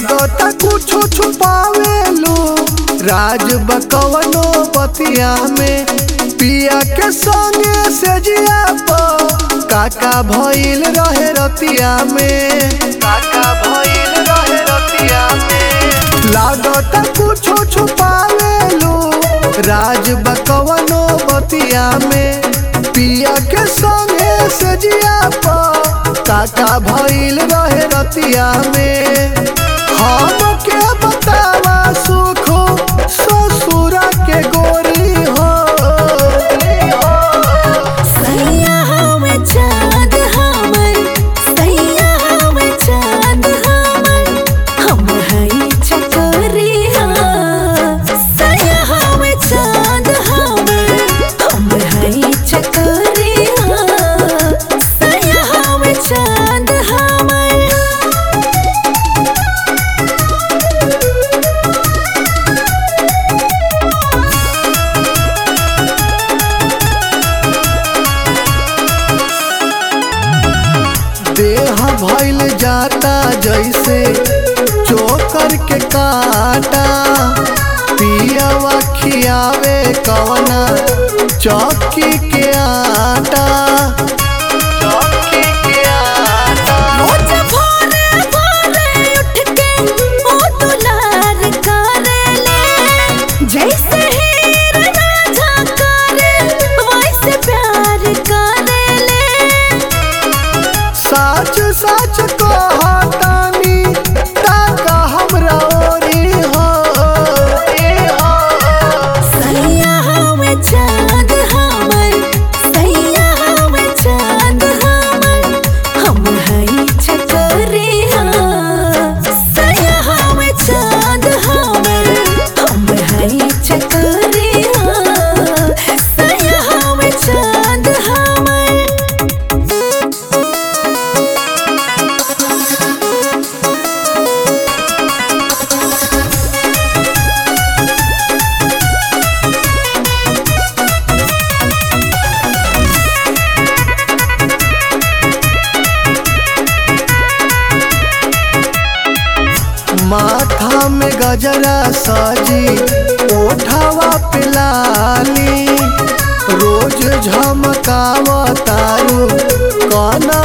लागता कुछो छुपावेलू राज बकवनो बतिया में पिया के संगे से जिया प काका भइल रहे रतिया में काका भइल रहे रतिया में लागता कुछो छुपावेलू राज बकवनो बतिया में पिया के संगे से जिया प काका भइल रहे रतिया में हम के बतावा सुख ससुरा के गोरी हो सैया हवे चाँद हमर सैया हवे चाँद हमर हम हई चकोरिया सैया हवे चाँद हमर हम हई चकोरिया सैया हवे चाँद हमर देह भइल जाता जैसे चोकर के काटा पियावा खियावे कवना चौकी के आटा चौकी के आटा रोज भोरे भोरे उठ के ओ दुलार करेले जैसे हीर राझा करे वैसे प्यार करेले सच सच कहतानी ताका हमरा ओरी हो सैया हवे चाँद हमर सैया हवे चाँद हमर हम हई चकोरिया सैया हवे चाँद हमर हम हई चकोरिया सैया हवे चाँद हमर माथा में गजरा सजी ओठावा पिलाली रोज झमकाव तारू कना